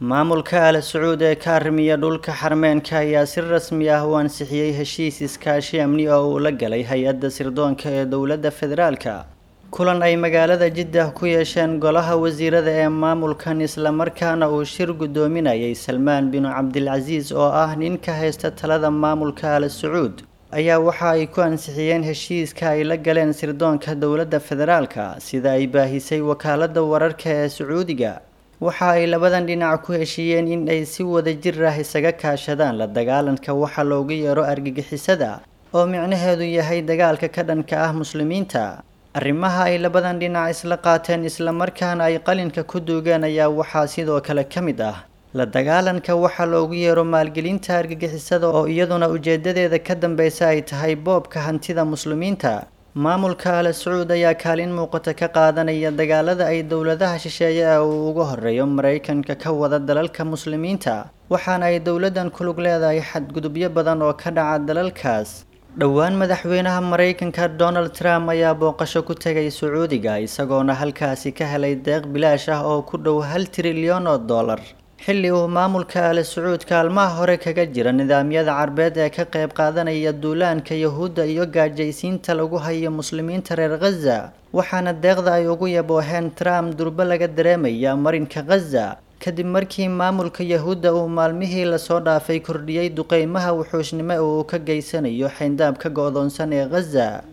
maamulka al sacuud ee ka arrimiya dhulka xarmeenka ayaa si rasmi ah u ansixiyey heshiis iskaashi amni oo uu la galay hay-adda sirdoonka ee dowladda federaalka kulan ay magaalada jiddah ku yeesheen golaha wasiirada ee maamulkan islamarkaana uu shir guddoominayay salmaan binu cabdilcasiis oo ah nin ka haysta talada maamulka al sacuud ayaa waxa ay ku ansixiyeen heshiiska ay la galeen sirdoonka dowladda federaalka sida ay baahisay wakaaladda wararka ee sacuudiga waxa ay labadan dhinac ku heshiiyeen in ay si wada jir ah isaga kaashadaan la dagaalanka waxa loogu yeero argagixisada oo micnaheedu yahay dagaalka ka dhanka ah muslimiinta arrimaha ay labadan dhinac isla qaateen islamarkaana ay qalinka ku duugeen ayaa waxaa sidoo kale ka mid ah la dagaalanka waxa loogu yeero maalgelinta argagixisada oo iyaduna ujeedadeeda ka dambeysa ay tahay boobka hantida muslimiinta maamulka al sacuud ayaa kaalin muuqata ka qaadanaya dagaalada ay dowladaha shisheeye ee uu uga horeeyo maraykanka ka wada dalalka muslimiinta waxaana ay dowladdan ku lug leedahay xadgudubyo badan oo ka dhaca dalalkaas dhowaan madaxweynaha maraykanka donald trump ayaa booqasho ku tegay sacuudiga isagoona halkaasi ka helay deeq bilaash ah oo ku dhow hal trilyan oo dollar xilli uu maamulka al sacuud kaalmaha hore kaga jira nidaamyada carbeed ee ka qayb qaadanaya duulaanka yahuudda iyo gaajaysiinta lagu hayo muslimiinta reer khaza waxaana deeqda ay ugu yabooheen trump durbo laga dareemaya marinka khaza kadib markii maamulka yahuudda uu maalmihii lasoo dhaafay kordhiyey duqeymaha wuxuushnimo uu ka geysanayo xayndaab ka go-doonsan ee khaza